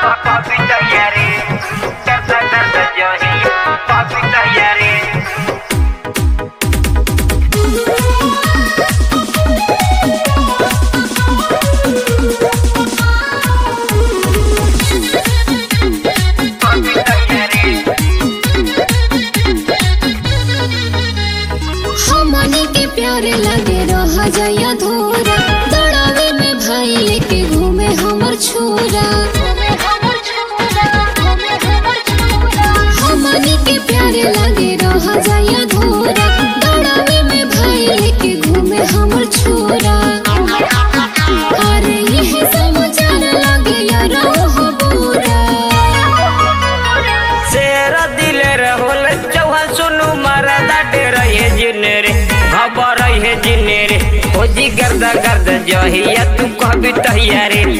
papi tayari Karta karta jahi papi tayari papi tayari हमनी के प्यारे लगे रह जाया धोरा दौड़ावे में भाई लेके घूमे हमर छोरा हमनी के प्यारे लगे रह जाया धोरा दौड़ावे में भाई लेके घूमे हमर छोरा अरे यह समाचार लगे यार हो बुरा शेर दिले रहोल चौहान सुनु मरदा डेर हे जिने रे खबर हे जिने रे हो जी गर्दा गर्द जहिया तू कहबी तहिया रे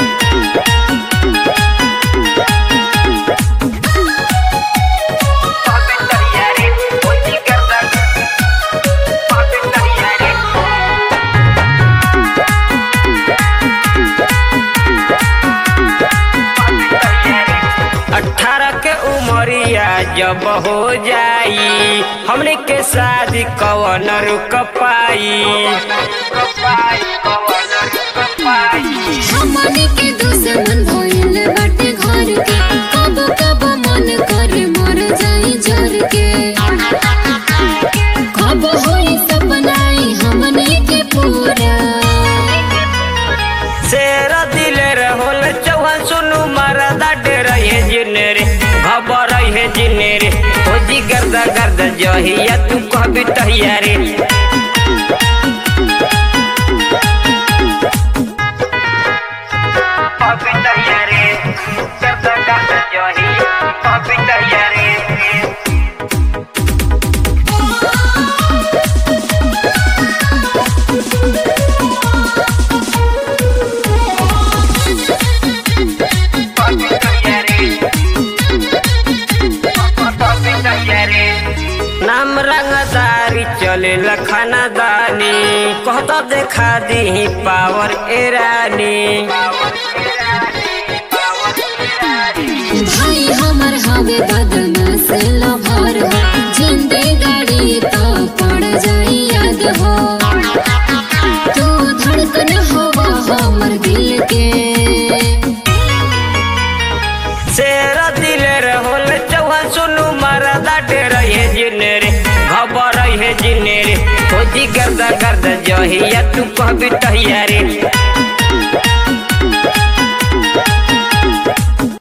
पापी तहिया रे, हो जी गर्दा गर्द, पापी तहिया रे। अठारह के उमरिया जब हो जाई हमने के शादी कवन रुक पाई हमनी के दुश्मन भइल बाटे घर के कब कब मन करे मर जाई जर के कब होई सपनाई हमनी के पूरा शेर दिले रहोल चौहान सुनु मरदा डेर हे जिने रे खबर हे जिने रे हो जी गर्दा गर्द जहिया तू कहबी तहिया रे पापी तहिया रे गर्दा गर्द जही पापी तहिया रे पापी तहिया रे पापी तहिया रे नाम रंगदारी चले लखनदानी कहता देखा दी पावर एरानी भाई हमर हवे बदमाश लभर हो जिंदे गाड़ी तो पड़ जाई याद हो तू धड़कन हवा हमर दिल के शेर दिले रहोल चौहान सुनु मरदा डेर हे जिने रे खबर हे जिने रे खोजी गर्दा गर्दा जहिया तू कहबी तहिया रे